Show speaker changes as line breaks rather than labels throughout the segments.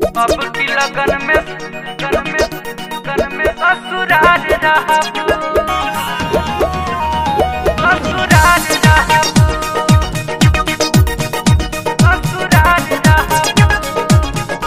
अब की लगन में लगन में लगन में ससुराल रहबू ससुराल रहबू ससुराल रहबू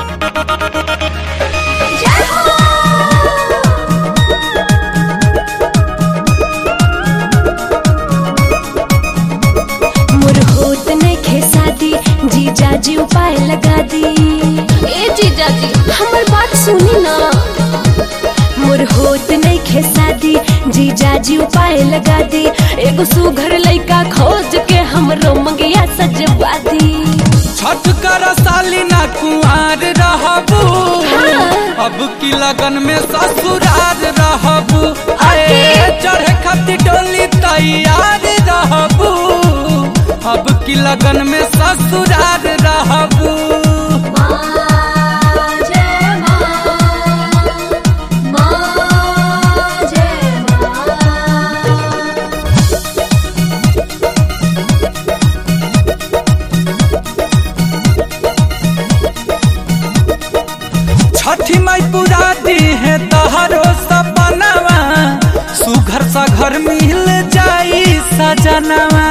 मोर होत नइखे शादी जीजा जी उपाय लगा दी ए जीजा जी हमर बात सुनी ना मोर होत नइखे शादी जीजा जी उपाय लगा दी एगो सुघर लइका खोज के हमरो मंगिया सजवा दी
छठ कर साली ना कुआर रहबू
हाँ।
अब की लगन में ससुराल रहबू आए
अके।
चढ़े खातिर डोली तैयार रहबू अब की लगन में ससुराल रहबू छठी माई पूरा दी है तहरो सपनावा सुघर सा घर मिल जाई सजनवा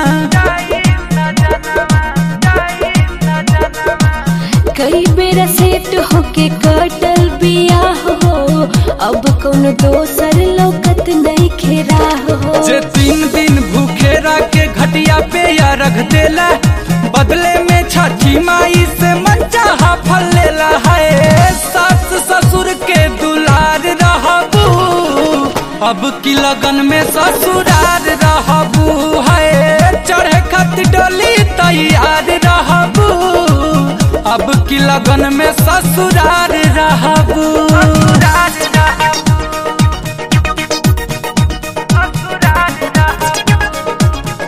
कई बेरा सेट होके कटल बिया हो अब कौन दोसर लौकत नहीं खेरा हो
जे तीन दिन भूखे के घटिया पे या रख देला बदले में छठी माई से मंचा फल लेला है सास ससुर के दुलार रहबू अब की लगन में ससुरार रहबू है चढ़े खातिर डोली तैयार रहबू अब की लगन में ससुरार रहबू ससुरार रहबू ससुरार रहबू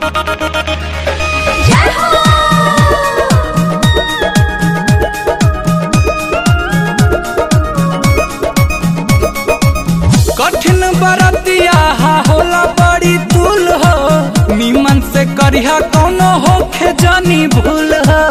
कठिन बरतिया हा होला बड़ी तुल हो निमन से करिहा कौनो होखे जानी भूल हो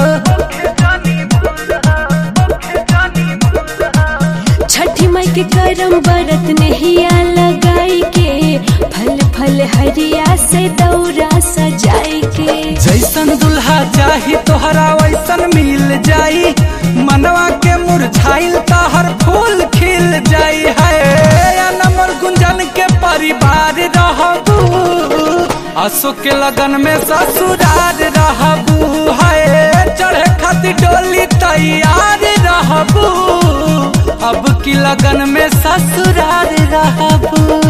छठी माई के करम बरत नहिया लगाई के फल फल हरिया से दौरा सजाई के
जैसन दुल्हा चाही तोहरा वैसन मिल जाई मनवा के मुरझाइल तहर फूल खिल जाई है नमर गुंजन के परिवार रहबू असो के लगन में ससुरार रहबू है चढ़े खातिर डोली तैयार रहबू अब की लगन में ससुरार रहबू